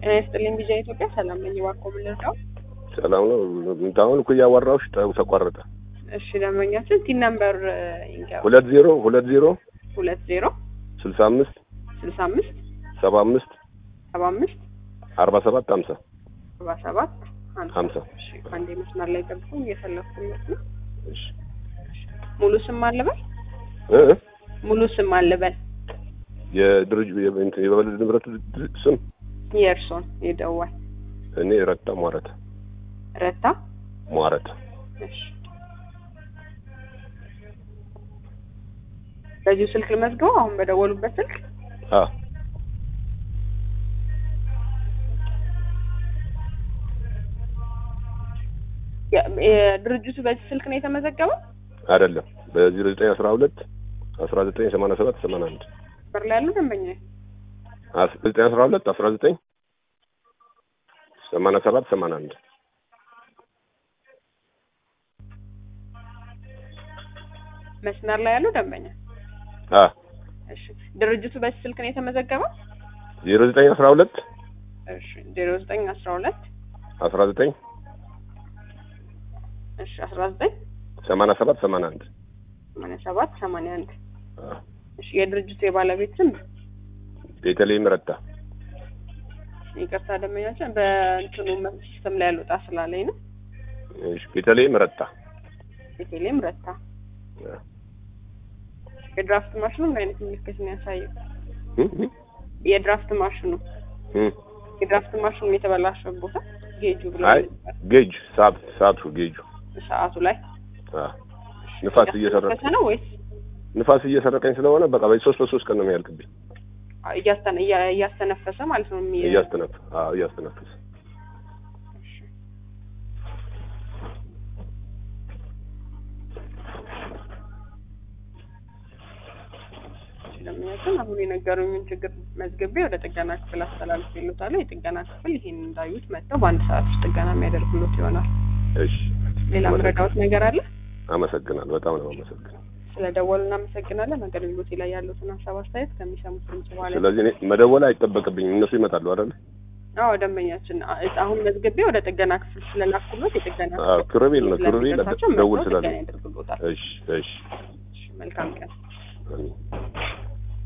ጤና ይስጥልኝ ቢጃ ኢትዮጵያ ሰላም ነኝ። እባክዎ ምን ልርዳው? ሰላም ነው። አሁን እኮ እያወራሁሽ ጠው ተቋረጠ። እሺ ደንበኛችን ቲን ነምበር ይንገሩ። ሁለት ዜሮ ሁለት ዜሮ ሁለት ዜሮ ስልሳ አምስት ስልሳ አምስት ሰባ አምስት ሰባ አምስት አርባ ሰባት ሀምሳ ሰባ ሰባት ሀምሳ እሺ አንዴ መስመር ላይ ገብተው እየፈለኩለት ነው። እሺ ሙሉ ስም አለበል እ ሙሉ ስም አለበል የድርጅ የእንትን የባለ ንብረት ድር- ስም የእርሶን የደዋል እኔ ረታ ሟረት ረታ ሟረት እሺ በዚሁ ስልክ ልመዝገበው አሁን በደወሉበት ስልክ አ የ- የድርጅቱ በዚህ ስልክ ነው የተመዘገበው አይደለም በዜሮ ዘጠኝ አስራ ሁለት አስራ ዘጠኝ ሰማንያ ሰባት ሰማንያ አንድ በር ላይ ያሉ ደንበኛ አስ- ዘጠኝ አስራ ሁለት አስራ ዘጠኝ ሰማንያ ሰባት ሰማንያ አንድ መስመር ላይ ያሉ ደንበኛ አ እሺ ድርጅቱ በዚህ ስልክ ነው የተመዘገበው ዜሮ ዘጠኝ አስራ ሁለት እሺ ዜሮ ዘጠኝ አስራ ሁለት አስራ ዘጠኝ እሺ አስራ ዘጠኝ ሰማንያ ሰባት ሰማንያ አንድ ሰማንያ ሰባት ሰማንያ አንድ አ እሺ የድርጅቱ የባለቤት ስም ቤተልሔም ረታ ይቅርታ ደንበኛችን በእንትኑ ሲስተም ላይ ያልወጣ ስላለኝ ነው እሺ ቤተልሔም ረታ ቤቴሌም ረታ አ የድራፍት ማሽኑ ምን አይነት ምልክት ነው ያሳየው እ እ የድራፍት ማሽኑ እ የድራፍት ማሽኑ የተበላሸው ቦታ ጌጁ ብሎ አይ ጌጅ ሳብ ሳብ ጌጁ ሰዓቱ ላይ አ ንፋስ እየሰረቀ እያስተነፈሰ ነው ወይስ ንፋስ እየሰረቀኝ ስለሆነ በቃ በሶስት በሶስት ቀን ነው የሚያልቅብኝ። እያስተነ እያ- እያስተነፈሰ ማለት ነው የሚ- እያስተነፈ አዎ እያስተነፈሰ ስለሚያችን አሁን የነገሩኝን ችግር መዝግቤ ወደ ጥገና ክፍል አስተላልፍ ይሉታል። የጥገና ክፍል ይሄን እንዳዩት መጥተው በአንድ ሰዓት ውስጥ ጥገና የሚያደርጉሎት ይሆናል። እሺ ሌላ ምረዳዎት ነገር አለ? አመሰግናለሁ። በጣም ነው አመሰግናለሁ። ስለ ደወሉ እናመሰግናለን። አገልግሎቴ ላይ ያሉትን ሀሳብ አስተያየት ከሚሰሙት ድምጽ በኋላ ስለዚህ እኔ መደወል አይጠበቅብኝም። እነሱ ይመጣሉ አይደል? አዎ ደንበኛችን አ- አሁን መዝግቤ ወደ ጥገና ክፍል ስለላኩሎት የጥገና አዎ ክሩቤል ነው ክሩቤል ስለሚደርሳቸው ደውል መጥተው ስላለ ጥገና ያደርጉሎታል። እሺ እሺ እሺ፣ መልካም ቀን። አሜን።